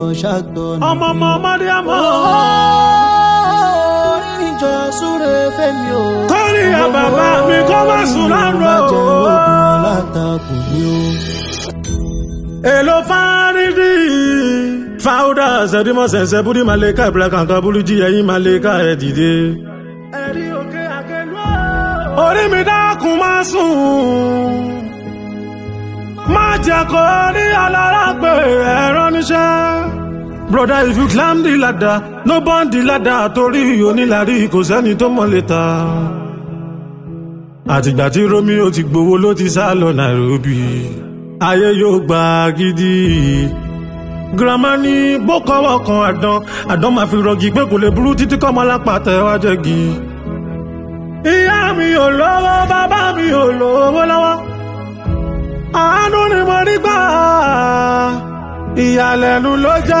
ṣàtọ̀nà. ọmọ ọmọ ọmọdé àmọ́. orí ìjọ súre fẹ́mi o. Kórè ya bàbá mi kó má sùn lánàá. má jẹ́ ogun alátakò ní o. èlò fárídì. fáwọ́dà sẹ́dímọ̀ sẹ̀nsẹ̀ búdí màlẹ́kà ìbílẹ̀ kankan búrújì ẹ̀yìn màlẹ́kà ẹ̀ dìde. ẹ̀rí òkè àkẹ́lú. orí mi dákun má sùn. má jẹ́ kó rí alára pé ẹ̀rọ níṣẹ́. Brother, if you climb the ladder, no burn the ladder torí onílàrí kò sẹ́ni tó mọ̀ lè ta. Àtìgbà tí Romeo ti gbowó ló ti sá lọ Nairobi. Ayé yóò gba gidi. Girama ní bókọ́wọ́ kan àdán, àdán máa fi rọgì pé kò lè burú títí kọ́ ọmọ lápá tẹ̀ wá jẹ́gi. Ìyá mi ò lówó, bàbá mi ò lówó lọ́wọ́. Àánú ni mo rí gbà. Ìyàlẹ́nu ló jẹ́.